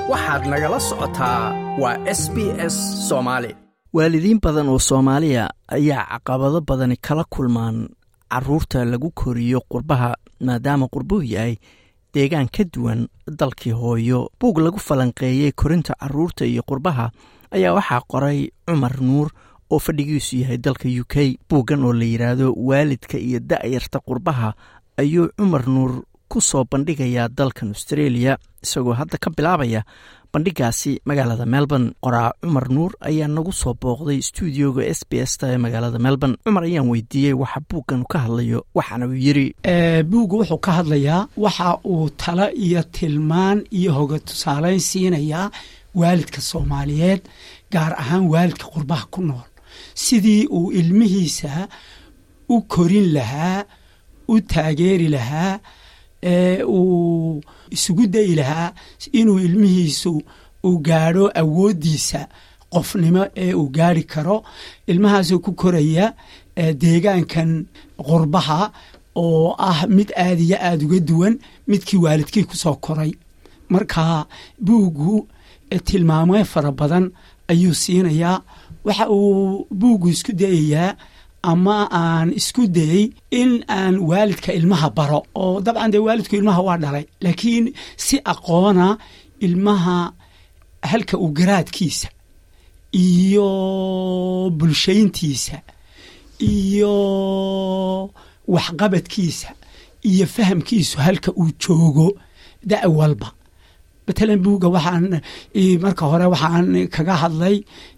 waxaad nagala socotaa waa s b s soomaali waalidiin badan oo soomaaliya ayaa caqabado badani kala kulmaan caruurta lagu koriyo qurbaha maadaama qurbuhu yahay deegaan ka duwan dalkii hooyo buug lagu falanqeeyey korinta caruurta iyo qurbaha ayaa waxaa qoray cumar nuur oo fadhigiisu yahay dalka u k buuggan oo la yidhaahdo waalidka iyo da'yarta qurbaha ayuu cumar nuur ku soo bandhigayaa dalkan australia isagoo hadda ka bilaabaya bandhigaasi magaalada melbourne qoraa cumar nuur ayaa nagu soo booqday stuudioga s b s ta ee magaalada melbourne cumar ayaan weydiiyey waxa buuggan ka hadlayo waxaana uu yiri buugga wuxuu ka hadlayaa waxa uu talo iyo tilmaan iyo hoga tusaaleyn siinayaa waalidka soomaaliyeed gaar ahaan waalidka qurbaha ku nool sidii uu ilmihiisa u korin lahaa u taageeri lahaa ee uu isugu dayi lahaa inuu ilmihiisu uu gaadho awooddiisa qofnimo ee uu gaari karo ilmahaasoo ku koraya deegaankan qurbaha oo ah mid aad iyo aada uga duwan midkii waalidkii ku soo koray marka buuggu tilmaamo fara badan ayuu siinayaa waxa uu buuggu isku dayayaa ama aan isku dayey in aan waalidka ilmaha baro oo dabcan dee waalidku ilmaha waa dhalay laakiin si aqoona ilmaha halka uu garaadkiisa iyo bulshayntiisa iyo waxqabadkiisa iyo fahamkiisu halka uu joogo da' walba matalan buugga waxaan marka hore waxaan kaga hadlay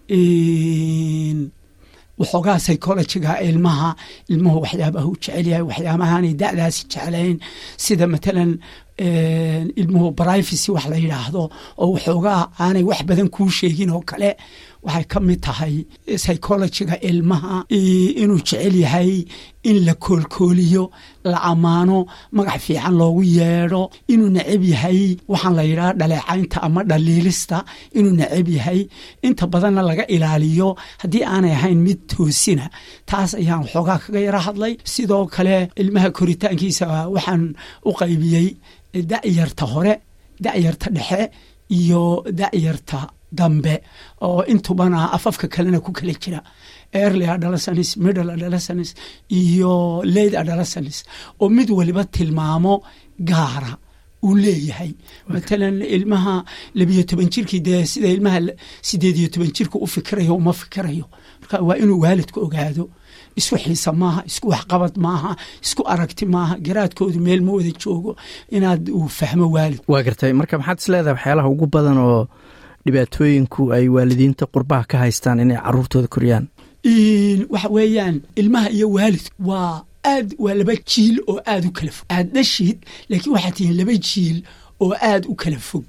waxoogaa psychologiga ilmaha ilmuhu waxyaabaha u jecel yahay waxyaabahaanay da'daasi jeclayn sida matalan ilmuhu privacy wax la yidhaahdo oo waxoogaa aanay wax badan kuu sheegin oo kale waxay ka mid tahay psychologiga ilmaha inuu jecel yahay in la koolkooliyo la ammaano magac fiican loogu yeedho inuu necab yahay waxaan la yidhaha dhaleecaynta ama dhaliilista inuu necab yahay inta badanna laga ilaaliyo haddii aanay ahayn mid toosina taas ayaan waxoogaa kaga yaro hadlay sidoo kale ilmaha koritaankiisa waxaan u qaybiyey da'yarta hore da'yarta dhexe iyo da'yarta dambe oo intubana afafka kalena ku kala jira early adolescence middle adolescence iyo late adolescence oo mid waliba tilmaamo gaara uu leeyahay matalan ilmaha labiyo toban jirkii dee sida ilmaha sideed iyo toban jirka u fikirayo uma fikirayo marka waa inuu waalidku ogaado isku xiisa maaha isku waxqabad maaha isku aragti maaha garaadkoodu meel ma wada joogo inaad uu fahmo waalid waa gartay marka maxaad is leedahay waxyaalaha ugu badan oo dhibaatooyinku ay waalidiinta qurbaha ka haystaan inay caruurtooda koriyaan waxa weeyaan ilmaha iyo waalidku waa aad waa laba jiil oo aada u kala fog aad dhashid laakiin waxaad tihiin laba jiil oo aada u kala fog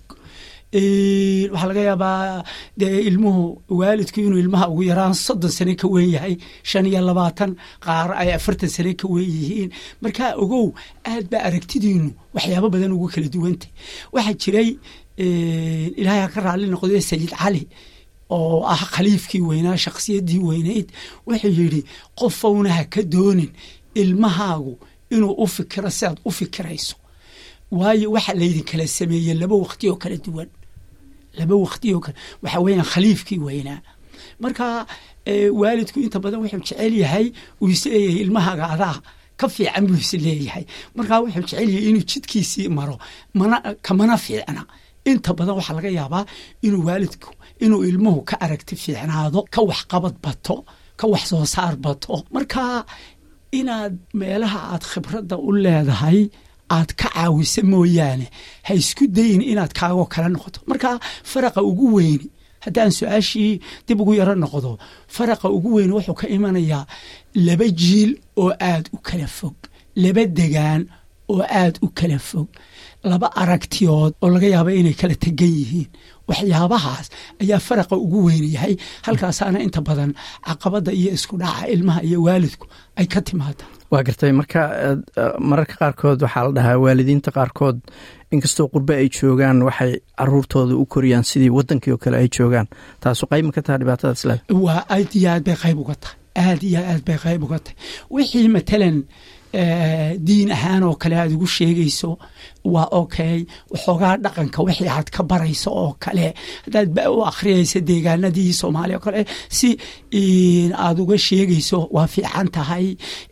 waxaa laga yaabaa dee ilmuhu waalidku inuu ilmaha ugu yaraan soddon sane ka weyn yahay shan iyo labaatan qaar ay afartan sane ka weyn yihiin markaa ogow aad baa aragtidiinu waxyaabo badan ugu kala duwantay waxaa jiray ilaahay ha ka raalli noqdee sayid cali oo ah khaliifkii weynaa shakhsiyaddii weynayd wuxuu yidhi qofowna ha ka doonin ilmahaagu inuu u fikiro sidaad u fikirayso waayo waxa laydin kala sameeyey laba waqti oo kala duwan laba waqti oo kale waxa weeyaan khaliifkii weynaa marka waalidku inta badan wuxuu jecel yahay uu isleeyahay ilmahaaga adaa ka fiican buu is leeyahay markaa wuxuu jecel yahay inuu jidkiisii maro mana kamana fiicna inta badan waxaa laga yaabaa inuu waalidku inuu ilmuhu ka aragti fiicnaado ka waxqabad bato ka wax soo saar bato marka inaad meelaha aad khibradda u leedahay aad ka caawisa mooyaane ha isku dayin inaad kaagoo kala noqoto marka faraqa ugu weyni haddaan su-aashii dib ugu yaro noqdo faraqa ugu weyni wuxuu ka imanayaa laba jiil oo aad u kala fog laba degaan oo aad u kala fog laba aragtiyood oo laga yaaba inay kala tegan yihiin waxyaabahaas ayaa faraqa ugu weyni yahay halkaasaana inta badan caqabadda iyo isku dhaca ilmaha iyo waalidku ay ka timaada waa gartay marka mararka qaarkood waxaa la dhahaa waalidiinta qaarkood inkastoo qurbe ay joogaan waxay caruurtooda u koriyaan sidii wadankii oo kale ay joogaan taasu qayb ma ka taha dhibaatada isleed waa aad iyo aad bay qayb uga tahay aad iyo aad bay qayb uga tahay wixii matalan diin ahaan oo kale aad ugu sheegayso waa okay waxoogaa dhaqanka wixii aad ka barayso oo kale haddaad ba u akhriyaysa deegaanadii soomaaliya oo kale si aad uga sheegayso waa fiican tahay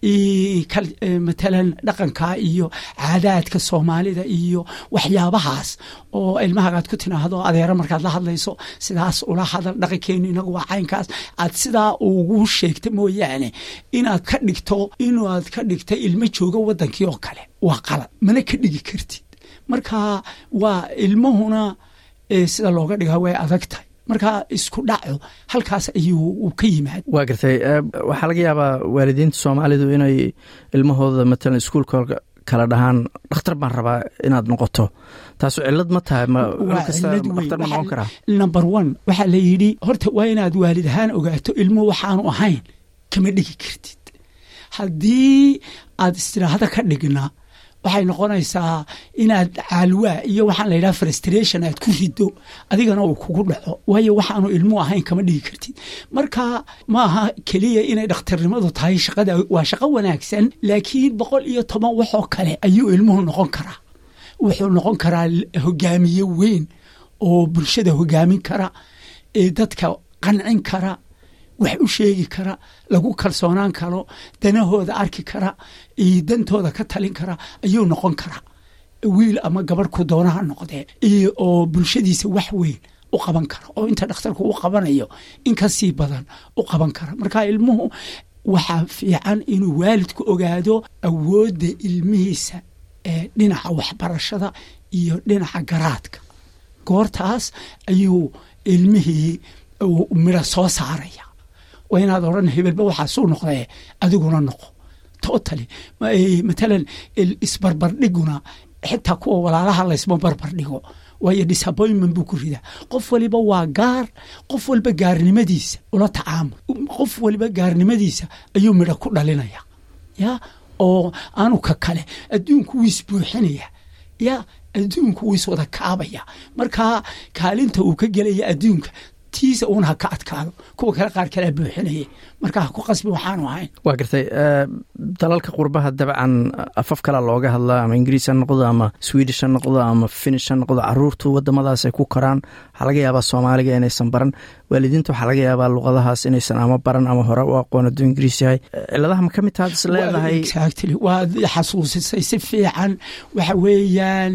matalan dhaqanka iyo caadaadka soomaalida iyo waxyaabahaas oo ilmahagaad ku tinaahdo adeero markaad la hadlayso sidaas ula hadal dhaqankeenu inagu waa caynkaas aad sidaa ugu sheegta mooyaane inaad ka dhigto inaad ka dhigta ilmo jooga wadankii oo kale waa qalad mana ka dhigi kartid marka waa ilmuhuna sida looga dhigaa way adag tahay marka isku dhaco halkaas ayuu ka yimaad waa gartay waxaa laga yaabaa waalidiinta soomaalidu inay ilmahooda matalan iskuulka kala dhahaan dhakhtar baan rabaa inaad noqoto taasu cilad ma tahay dhakhtar ma noqon karaa number one waxaa la yidhi horta waa inaad waalid ahaan ogaato ilmuhu waxaanu ahayn kama dhigi kartid haddii aad istiraahada ka dhigna waxay noqonaysaa inaad caalwaa iyo waxaan la yidhaha frustration aad ku rido adigana uu kugu dhaco waayo waxaanu ilmu ahayn kama dhigi kartid marka maaha keliya inay dhakhtarnimadu tahay shaqada waa shaqo wanaagsan laakiin boqol iyo toban waxoo kale ayuu ilmuhu noqon karaa wuxuu noqon karaa hogaamiye weyn oo bulshada hogaamin kara ee dadka qancin kara wax u sheegi kara lagu kalsoonaan karo danahooda arki kara iyo dantooda ka talin kara ayuu noqon karaa wiil ama gabarh ku doonaha noqdee iyo oo bulshadiisa wax weyn u qaban kara oo inta dhakhtarku u qabanayo in ka sii badan u qaban kara marka ilmuhu waxaa fiican inuu waalidku ogaado awoodda ilmihiisa ee dhinaca waxbarashada iyo dhinaca garaadka goortaas ayuu ilmihii midho soo saaraya waa inaad odhan hebelba waxaasuu noqdee adiguna noqo totally matalan isbarbardhiguna xitaa kuwa walaalaha laysma barbardhigo waayo disappointment buu ku ridaa qof waliba waa gaar qof walba gaarnimadiisa ula tacaamul qof waliba gaarnimadiisa ayuu midho ku dhalinaya ya oo aanu ka kale adduunku wuu isbuuxinaya ya adduunku wuu iswada kaabaya marka kaalinta uu ka gelaya adduunka tiisa uun ha ka adkaado kuwa kale qaar kalea buuxinaya marka ha ku qasbi waxaanu ahayn waa gartay dalalka qurbaha dabcan afaf kala looga hadlaa ama ingiriis ha noqdo ama swedish ha noqdo ama finish ha noqdo caruurtu wadamadaas ay ku koraan waxaa laga yaabaa soomaaliga inaysan baran waalidiinta waxaa laga yaabaa luqadahaas inaysan ama baran ama hore u aqoon hadduu ingiriis yahay ciladaha ma ka mid taad is leedahay exactly waad xasuusisay si fiican waxa weeyaan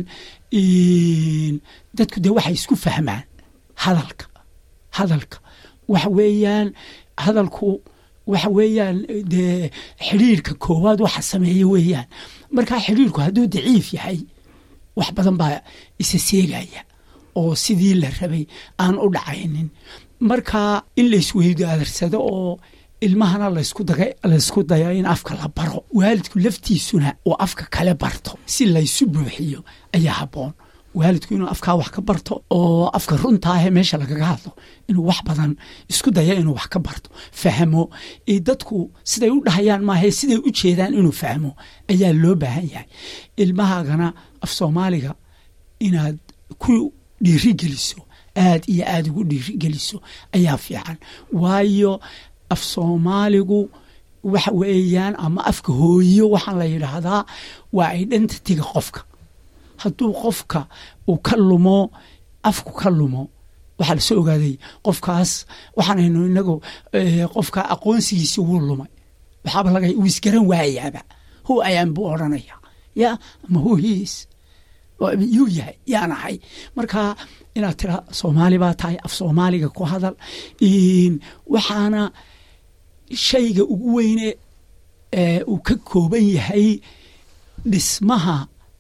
dadku dee waxay isku fahmaan hadalka hadalka waxa weeyaan hadalku waxa weeyaan dee xidhiirka koowaad waxa sameeya weeyaan markaa xidhiirku hadduu daciif yahay wax badan baa isa seegaya oo sidii la rabay aan u dhacaynin marka in laysweydaarsado oo ilmahana laysku dayo in afka la baro waalidku laftiisuna uu afka kale barto si laysu buuxiyo ayaa habboon waalidku inuu afkaa wax ka barto oo afka runtaahe meesha lagaga hadlo inuu wax badan isku daya inuu wax ka barto fahmo dadku siday u dhahayaan maahe siday u jeedaan inuu fahmo ayaa loo baahan yahay ilmahaagana af soomaaliga inaad ku dhiirigeliso aad iyo aad ugu dhiirigeliso ayaa fiican waayo af soomaaligu waxa weeyaan ama afka hooyo waxaan la yidhaahdaa waa identityga qofka hadduu qofka uu ka lumo afku ka lumo waxaa lasoo ogaaday qofkaas waxaanaynu inagu qofka aqoonsigiisi wuu lumay waxaaba laga uu isgaran waayaaba hu ayaan buu odhanaya ya ama hu hiis yuu yahay yaan ahay marka inaad tira soomaali baa tahay af soomaaliga ku hadal waxaana shayga ugu weyne uu ka kooban yahay dhismaha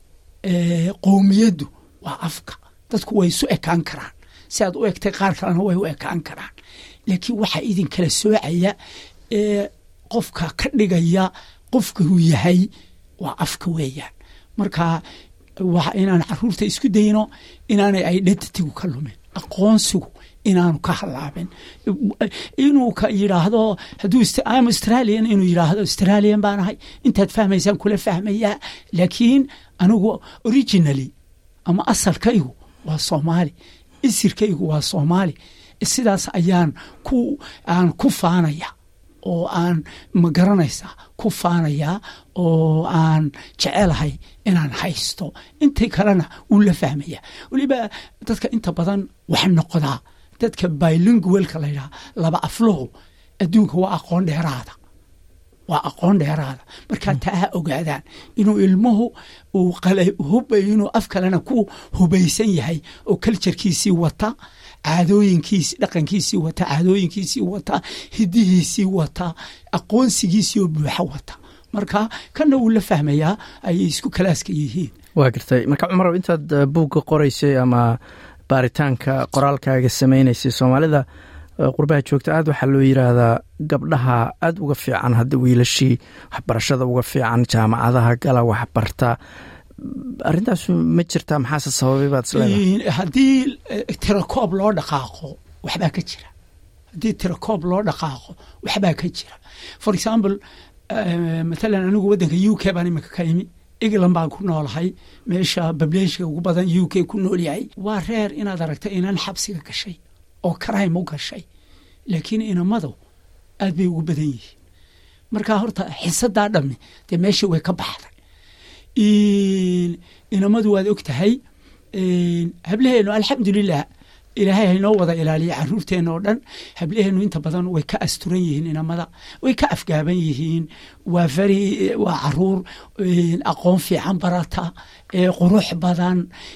qowmiyaddu waa afka dadku way isu ekaan karaan si aad u egtay qaar kalena way u ekaan karaan laakiin waxaa idin kala soocaya ee qofka ka dhigaya qofka uu yahay waa afka weeyaan marka waa inaan caruurta isku dayno inaanay identitygu ka lumin aqoonsigu inaanu ka halaabin inuu ka yidhaahdo hadduu am australian inuu yidhaahdo australian baan ahay intaad fahmaysaan kula fahmayaa laakiin anigu originally ama asalkaygu waa soomaali isirkaygu waa soomaali sidaas ayaan ku aan ku faanaya oo aan ma garanaysaa ku faanayaa oo aan jecelahay inaan haysto intii kalena wuu la fahmaya weliba dadka inta badan wax noqdaa dadka bilingualka la yidhaha laba afluhu adduunka waa aqoon dheeraada waa aqoon dheeraada markaa taa ha ogaadaan inuu ilmuhu uu hubay inuu af kalena ku hubaysan yahay oo kaljarkiisii wata caadooyinkiisi dhaqankiisii wata caadooyinkiisii wata hidihiisii wata aqoonsigiisii oo buuxa wata marka kana wuu la fahmayaa ayay isku kalaaska yihiin waa gartay marka cumarow intaad buugga qoraysay ama baaritaanka qoraalkaaga samaynaysay soomaalida qurbaha joogta aad waxaa loo yiraahdaa gabdhaha aad uga fiican hadda wiilashii waxbarashada uga fiican jaamacadaha gala waxbarta arrintaas ma jirtaa maxaase sababay baad isleedahay haddii tirakoob loo dhaqaaqo waxbaa ka jira haddii tirakoob loo dhaqaaqo waxbaa ka jira for example matalan anigu waddanka u k baan imika ka imi england baan ku noolahay meesha bableeshka ugu badan u k ku nool yahay waa reer inaad aragta inan xabsiga gashay oo crime u gashay laakiin inamadu aad bay ugu badan yihiin markaa horta xisadaa dhammi dee meeshii way ka baxday inamadu waad og tahay hablaheenu alxamdulilah ilaahay haynoo wada ilaaliya caruurteena oo dhan hablaheenu inta badan way ka asturan yihiin inamada way ka afgaaban yihiin waa very waa caruur aqoon fiican barata qurux badan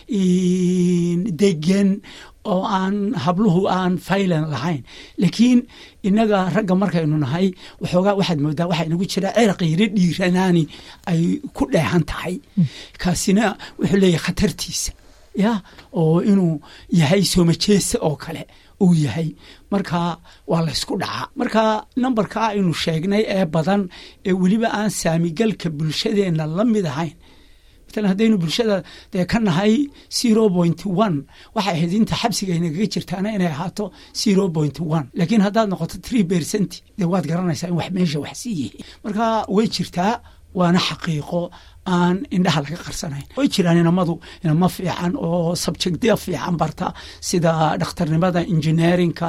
degan oo aan habluhu aan faylan lahayn laakiin inaga ragga markaynu nahay waxoogaa waxaad moodaa waxaa inagu jira ciraqi yaro dhiiranaani ay ku dheehan tahay kaasina wuxuu leeyahay khatartiisa ya oo inuu yahay soomajeesa oo kale uu yahay marka waa laysku dhacaa marka nambarka aynu sheegnay ee badan ee weliba aan saamigalka bulshadeenna la mid ahayn matalan haddaynu bulshada dee ka nahay zero point one waxay ahayd inta xabsiga inagaga jirtaana inay ahaato zero point one laakiin haddaad noqoto three percent dee waad garanaysaa in wax meesha wax sii yihiin marka way jirtaa waana xaqiiqo aan indhaha laga qarsanayn way jiraan inamadu inamo fiican oo subjectya fiican barta sida dhakhtarnimada engineerinka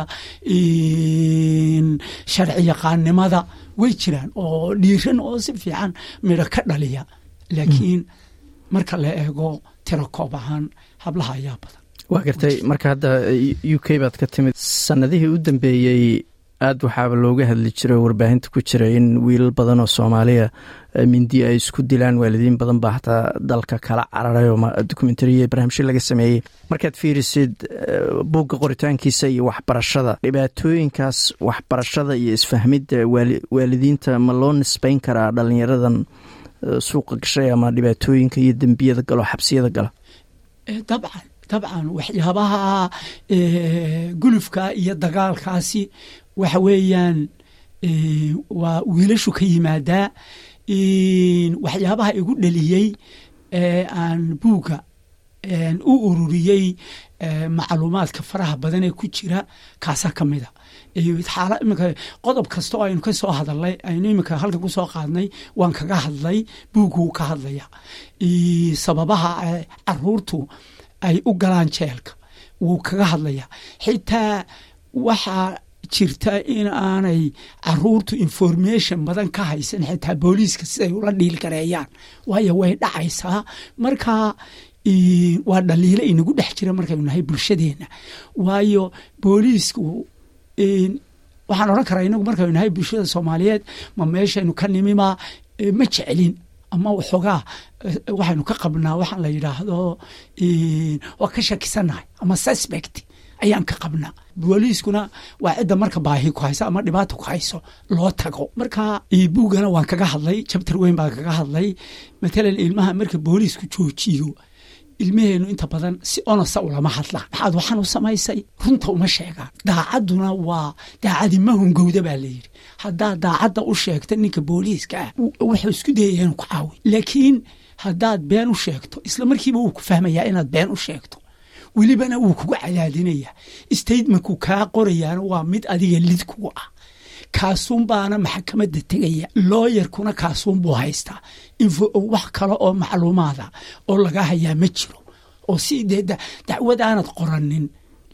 sharci yaqaannimada way jiraan oo dhiiran oo si fiican midho ka dhaliya laakiin marka la eego tirakoob ahaan hablaha ayaa badan waa gartay marka hadda u k baad ka timid sanadihii u dambeeyey aad waxaaba looga hadli jiray warbaahinta ku jira in wiilal badan oo soomaaliya mindi ay isku dilaan waalidiin badan baa hataa dalka kala cararay oo dokumentariya barnaamijyo laga sameeyey markaad fiirisid buugga qoritaankiisa iyo waxbarashada dhibaatooyinkaas waxbarashada iyo isfahmidda waalidiinta ma loo nisbeyn karaa dhalinyaradan suuqa gashay ama dhibaatooyinka iyo dembiyada galo xabsiyada gala dabcan dabcan waxyaabaha gulufka iyo dagaalkaasi waxa weeyaan waa wiilashu ka yimaadaa waxyaabaha igu dhaliyey ee aan buugga u ururiyey macluumaadka faraha badan ee ku jira kaasaa ka mida xaala iminka qodob kasta oo aynu ka soo hadalnay aynu iminka halkan ku soo qaadnay waan kaga hadlay buugguu ka hadlaya sababaha caruurtu ay u galaan jeelka wuu kaga hadlaya xitaa waxaa jirta in aanay caruurtu information badan ka haysan xitaa booliiska siday ula dhiil gareeyaan waayo way dhacaysaa marka waa dhaliilo inagu dhex jira markaynu nahay bulshadeenna waayo booliisku waxaan odhan karaa inagu markaynu nahay bulshada soomaaliyeed ma meeshaynu ka nimima ma jecelin ama waxoogaa waxaynu ka qabnaa waxaan la yidhaahdo waa ka shakisannahay ama suspect ayaan ka qabnaa booliiskuna waa cidda marka baahi ku hayso ama dhibaata ku hayso loo tago marka buuggana waan kaga hadlay jabtar weyn baan kaga hadlay matalan ilmaha marka booliisku joojiyo ilmaheenu inta badan si onosa ulama hadlaan maxaad waxaan u samaysay runta uma sheegaan daacadduna waa daacadi ma hungowda baa layidhi haddaad daacadda u sheegto ninka booliiska ah wuxuu isku dayaya inuu ku caawiy laakiin haddaad been u sheegto isla markiiba wuu ku fahmayaa inaad been u sheegto welibana wuu kugu cadaadinaya statementku kaa qorayaana waa mid adiga lid kugu ah kaasuun baana maxkamadda tegaya looyarkuna kaasuun buu haystaa wax kale oo macluumaada oo laga hayaa ma jiro oo si dee dacwad aanad qoranin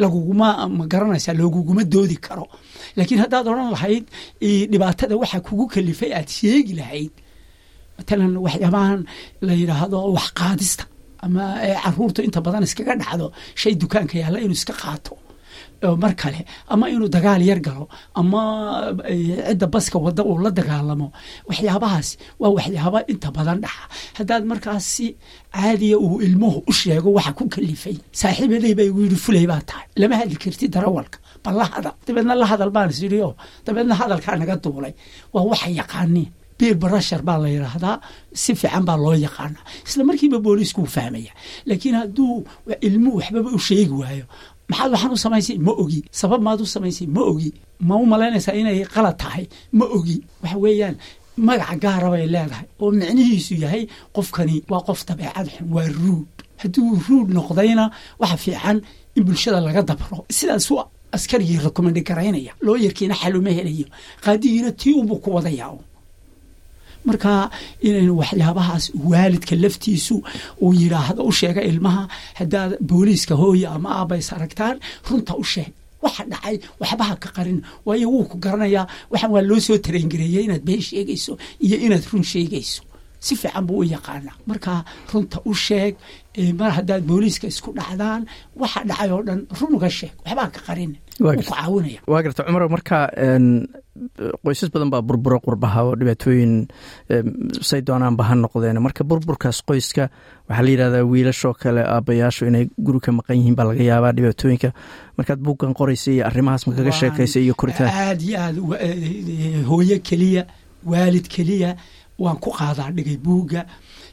laguguma ma garanaysaa looguguma doodi karo laakiin haddaad odhan lahayd dhibaatada waxa kugu kalifay aad sheegi lahayd matalan waxyaabahan la yidhaahdo wax qaadista ama caruurtu inta badan iskaga dhacdo shay dukaanka yaalla inuu iska qaato mar kale ama inuu dagaal yar galo ama cidda baska wadda uu la dagaalamo waxyaabahaas waa waxyaaba inta badan dhaxa haddaad markaas si caadiya uu ilmuhu u sheego waxa ku kalifay saaxiibaday baa igu yidhi fulay baa tahay lama hadli karti darawalka bal la hadal dabeedna la hadal baan is yidhi oo dabeedna hadalkaa naga duulay waa waxa yaqaaniin biir barashar baa la yidhaahdaa si fiican baa loo yaqaanaa isla markiiba booliisku uu fahmaya laakiin hadduu ilmuhu waxbaba u sheegi waayo maxaad waxaan u samaysay ma ogi sabab maad u samaysay ma ogi ma u malaynaysaa inay qalad tahay ma ogi waxa weeyaan magaca gaara bay leedahay oo micnihiisu yahay qofkani waa qof dabeecad xun waa ruud hadduu ruud noqdayna waxa fiican in bulshada laga dabro sidaasuu askarigii rekomandi garaynaya looyarkiina xaluma helayo qaadigiina tii unbuu ku wadayaa marka inaynu waxyaabahaas waalidka laftiisu uu yidhaahdo u sheega ilmaha haddaad booliiska hooya ama aabays aragtaan runta u sheeg waxa dhacay waxbaha ka qarin waayo wuu ku garanayaa waxaan waa loo soo tarengareeyey inaad been sheegayso iyo inaad run sheegayso si fiican buu u yaqaanaa marka runta u sheeg mar haddaad booliiska isku dhacdaan waxa dhacay oo dhan run uga sheeg waxbaa ka qarin wuu ku caawinaya waa garta cumar marka qoysas badan baa burburo qurbaha oo dhibaatooyin say doonaanba ha noqdeen marka burburkaas qoyska waxaa la yidhahdaa wiilashoo kale aabayaashu inay guri ka maqan yihiin baa laga yaabaa dhibaatooyinka markaad buuggan qoraysa iyo arrimahaas ma kaga sheekaysa iyo koritaan aad iyo aad hooyo keliya waalid keliya waan ku qaadaa dhigay buugga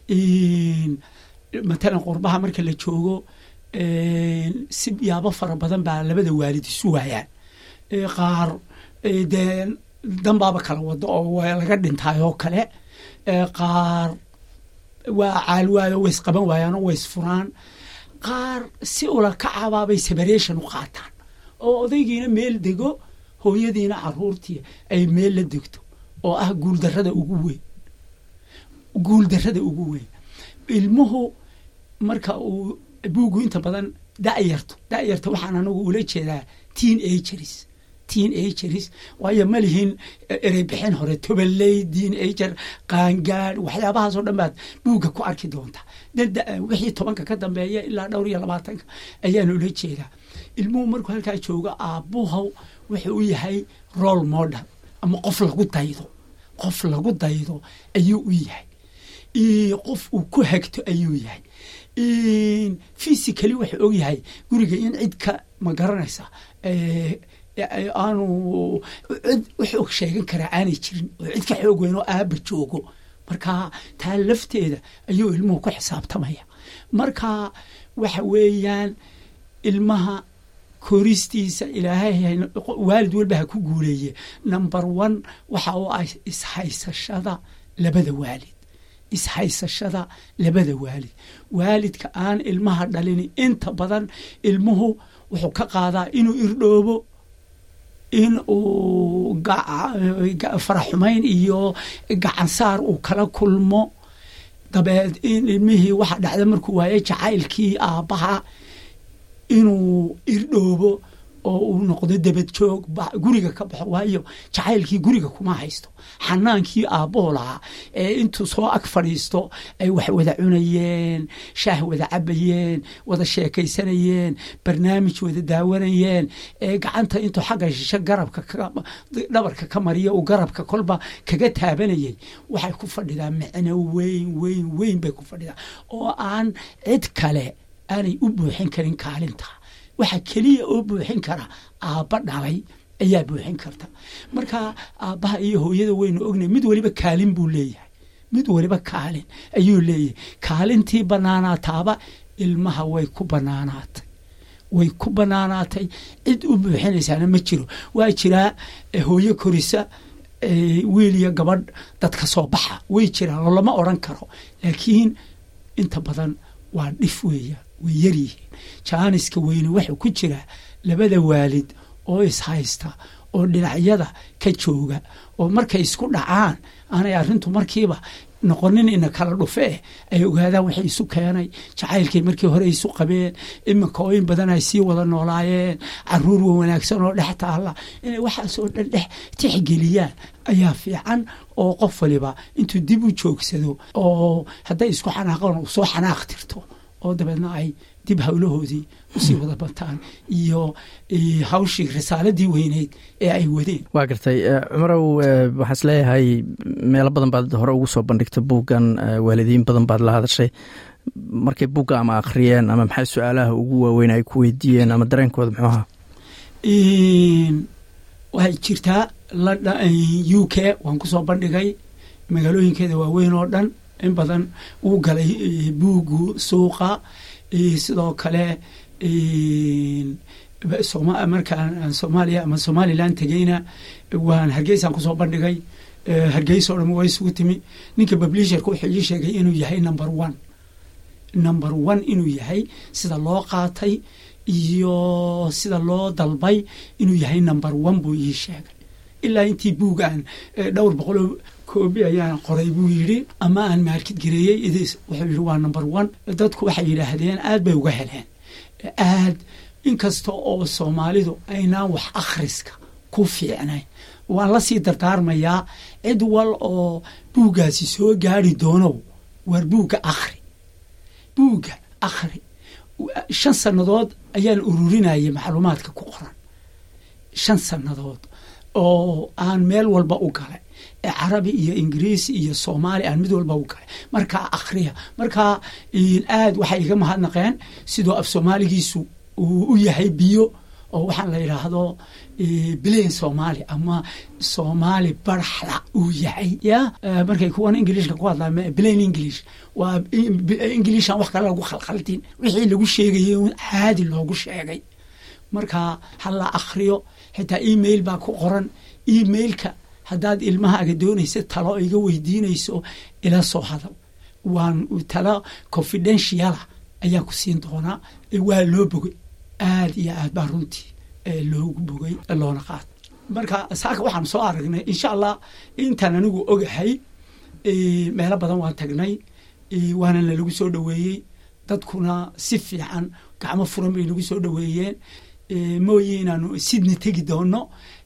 matalan qurbaha marka la joogo si yaabo fara badan baa labada waalid isu waayaan qaar dee danbaaba kala wado oo waa laga dhintaay oo kale qaar waa caalwaayo way isqaban waayaanoo way isfuraan qaar si ula kacabaabay separation u qaataan oo odaygiina meel dego hooyadiina caruurtii ay meel la degto oo ah guuldarrada ugu weyn guuldarrada ugu weyn ilmuhu marka uu buugu inta badan da'yarto da'yarta waxaan anagu ula jeedaa teen ageris teen ageris waayo ma lihin ereybixin hore tobaley teen ager qaangaad waxyaabahaasoo dhan baad buugga ku arki doontaa wixii tobanka ka dambeeya ilaa dhowr iyo labaatanka ayaan ula jeedaa ilmuhu markuu halkaa joogo aabbuhaw wuxuu u yahay role model ama qof lagu daydo qof lagu daydo ayuu u yahay qof uu ku hagto ayuu yahay physically wuxuu og yahay guriga in cid ka ma garanaysa aanu cid wuxuu sheegan karaa aanay jirin oo cid ka xoog weyn oo aaba joogo marka taa lafteeda ayuu ilmuhu ku xisaabtamaya marka waxa weeyaan ilmaha koristiisa ilaahay waalid walba ha ku guuleeye number one waxa u ah ishaysashada labada waalid ishaysashada labada waalid waalidka aan ilmaha dhalin inta badan ilmuhu wuxuu ka qaadaa inuu irdhoobo in uu faraxumayn iyo gacansaar uu kala kulmo dabeed in ilmihii waxa dhacda markuu waayo jacaylkii aabbaha inuu irdhoobo oo uu noqdo dabad joog guriga ka baxo waayo jacaylkii guriga kuma haysto xanaankii aabbahu lahaa ee intuu soo ag fadhiisto ay wax wada cunayeen shaah wada cabayeen wada sheekaysanayeen barnaamij wada daawanayeen ee gacanta intuu xagga shisho garabka dhabarka ka mariya uu garabka kolba kaga taabanayay waxay ku fadhidaa micno weyn weyn weyn bay ku fadhidaa oo aan cid kale aanay u buuxin karin kaalinta waxa keliya oo buuxin kara aabba dhalay ayaa buuxin karta marka aabbaha iyo hooyada waynu ognay mid waliba kaalin buu leeyahay mid waliba kaalin ayuu leeyahay kaalintii banaanaataaba ilmaha way ku banaanaatay way ku banaanaatay cid u buuxinaysaana ma jiro waa jiraa hooyo korisa wiil iyo gabadh dadka soo baxa way jiraan oo lama odran karo laakiin inta badan waa dhif weeya way yaryihiin jaaniska weyne wuxuu ku jiraa labada waalid oo ishaysta oo dhinacyada ka jooga oo markay isku dhacaan aanay arrintu markiiba noqonin ina kala dhufe eh ay ogaadaan waxay isu keenay jacaylkay markii hore isu qabeen iminka oo in badan ay sii wada noolaayeen caruur wa wanaagsan oo dhex taalla inay waxaasoo dhan dhex tixgeliyaan ayaa fiican oo qof waliba intuu dib u joogsado oo hadday isku xanaaqaan soo xanaaq tirto oo dabeedna ay dib howlahoodii usii wada bantaan iyo hawshii risaaladii weyneyd ee ay wadeen waa gartay cumarow waxaan is leeyahay meelo badan baad hore ugu soo bandhigtay buuggan waalidiin badan baad la hadashay markay buugga ama akhriyeen ama maxay su-aalaha ugu waaweyn ay ku weydiiyeen ama dareenkooda muxuu ahaa waxay jirtaa u k waan kusoo bandhigay magaalooyinkeeda waaweyn oo dhan in badan uu galay buuggu suuqa sidoo kale markaan soomaaliya ama somalilan tegeyna waan hargeysaan kusoo bandhigay hargeysa o dhan waa isugu timi ninka publisherka wuxuu ii sheegay inuu yahay number one number one inuu yahay sida loo qaatay iyo sida loo dalbay inuu yahay number one buu ii sheegay ilaa intii buugaan dhowr boqoloo koobi ayaan qoray buu yidhi ama aan maarkid gareeyey idis wuxuu yidhi waa number one dadku waxay yidhaahdeen aad bay uga heleen aad inkasta oo soomaalidu aynaan wax akhriska ku fiicnayn waan la sii dardaarmayaa cid wal oo buuggaasi soo gaari doonow waar buugga akhri buugga akhri shan sannadood ayaan ururinayay macluumaadka ku qoran shan sannadood oo aan meel walba u galay carabi iyo ingiriisi iyo soomaali aan mid walba u galay markaa akhriya markaa aad waxay iga mahadnaqeen sidoo af soomaaligiisu uu u yahay biyo oo waxaan la yidhaahdo bilayn soomaali ama soomaali baraxla uu yahay ya markay kuwan ingiliishka ku hadlaa bilayn english waa ingiliishan wax kale lagu khalkhaldin wixii lagu sheegayay un caadi loogu sheegay marka ha la akhriyo xitaa email baa ku qoran emailka haddaad ilmahaaga doonaysa talo iga weydiinayso ila soo hadal waan talo confidentiala ayaa ku siin doonaa waa loo bogay aad iyo aad baa runtii loogu bogay loona qaata marka saaka waxaan soo aragnay insha allah intaan anigu ogahay meelo badan waan tagnay waana nalagu soo dhoweeyey dadkuna si fiican gacmo furan bay nagu soo dhoweeyeen mooye inaanu sidna tegi doono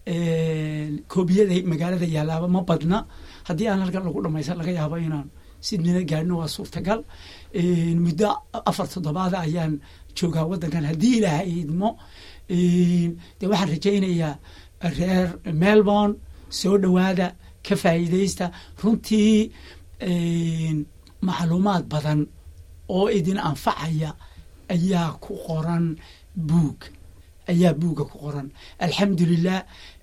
koobiyada magaalada yaalaaba ma badna haddii aan halkan lagu dhamaysan laga yaabo inaan sidnina gaadhno waa suurtagal muddo afar toddobaada ayaan joogaa waddankan haddii ilaahay idmo dee waxaan rajaynayaa reer melbourne soo dhowaada ka faa'iidaysta runtii macluumaad badan oo idin anfacaya ayaa ku qoran buug ayaa buugga ku qoran alxamdulilah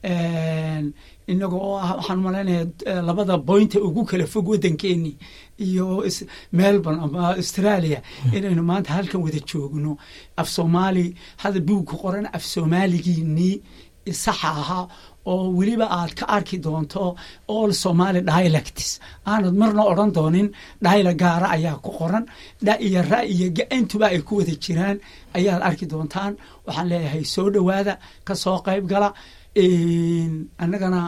inaga oo ah waxaan malaynaya labada boynta ugu kala fog waddankeeni iyo melbourne ama australia inaynu maanta halkan wada joogno af soomaali hada buug ku qoran af soomaaligiinii saxa ahaa oo weliba aad ka arki doonto all somaali dialects aanad marna odran doonin dhayla gaara ayaa ku qoran dha iyo ra iyo ga-intuba ay ku wada jiraan ayaad arki doontaan waxaan leeyahay soo dhowaada ka soo qayb gala annagana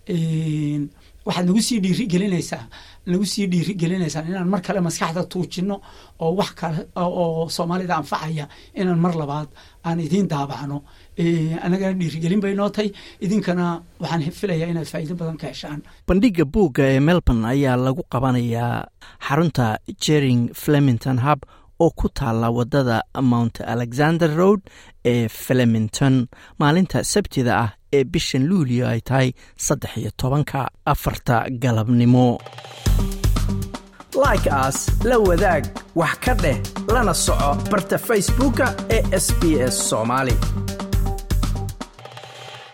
waxaad nagu sii dhiiri gelinaysaa nagu sii dhiiri gelinaysaa inaan mar kale maskaxda tuujino oo wax kale oo soomaalida anfacaya inaan mar labaad aan idiin daabacno annagana dhiirigelin bay noo tahay idinkana waxaan filayaa inaad faa'iido badan ka heshaan bandhigga buugga ee melbourne ayaa lagu qabanayaa xarunta jering flemington hub oo ku taalla waddada mount alexander road ee flemington maalinta sabtida ah ee bishan luulio ay tahay saddex iyo tobanka afarta galabnimo like aas la wadaag wax ka dheh lana soco barta facebooka ee sb s soomaali